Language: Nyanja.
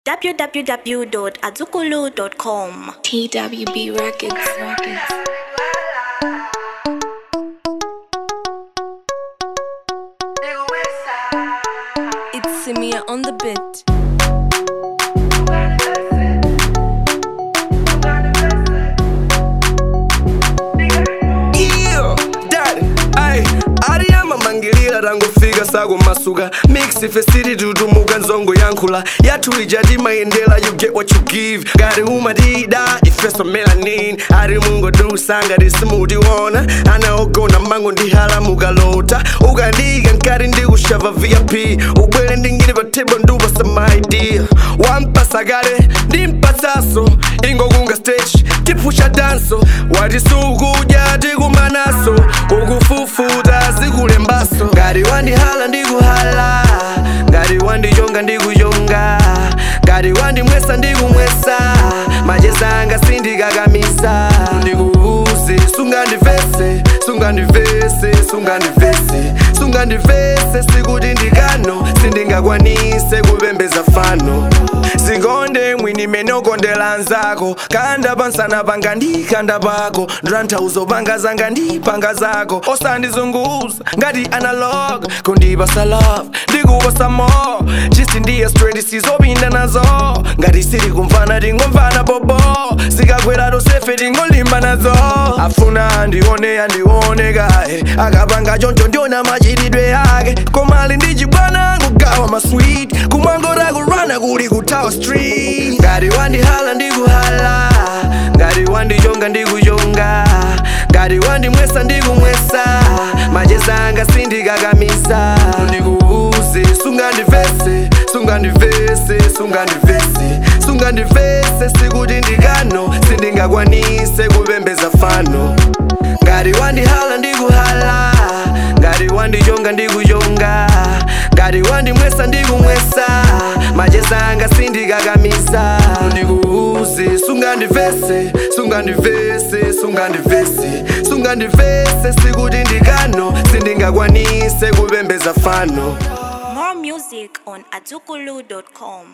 www.azukulu.com. TWB Records. Records. It's Simia on the beat. iyo dad ai ariyama mangilira tangofika sakumasuka mix fesiri tutumuka nzongo yankhula yathu ija timayendera you get what you give ngati umatida ifeso melanin ari mungodusa ngati simutiona anaogona mango ndihalamuka lota ukandika nkati ndikushava vip ubwere ndingili pa table ndupasa maidea wampasa kale ndimpatsaso ingokunga stage tipusha danso wati sukudya tikumanaso ukufufuta zikulembaso ngati wandihala ndikuhala ngati wandichonga ndikuchonga ngati wandimwesa ndikumwesa macheza anga sindikakamisa ndikuuze sungandivese sungandivese sungandivese sungandivese sikuti ndikano sindingakwanise kupembeza fano sikonde mwini menokondela nzako kanda pansana panga ndikanda pako ndrantauzo panga zanga ndipanga zako osandizunguza ngati analog kundipasa love ndikupasa more chisi ndiye straight sizopinda nazo ngati siri kumvana tingomvana bobo zikakwera tosefe tingolimba nazo afuna andione andione kaye akapanga choncho ndiona machitidwe yake komali ndichibwana kugawa maswit kumwangora kurana kuli kutawa street ngati wandihala ndikuhala ngati wandichonga ndikuchonga ngati wandimwesa ndikumwesa macheza anga sindikakamisa ndikuuze sungandivese sungandivese sungandivese sungandivese sikuti ndikano sindingakwanise kupembeza fano ngati wandihala ndikuhala ngati wandichonga ndikuchonga ngati wandimwesa ndikumwesa macheza anga sindikakamisa ndikuuze sungandivese sungandivese sungandivese sungandivese sikuti ndikano sindingakwanise kupembeza fano More music on azukulu.com.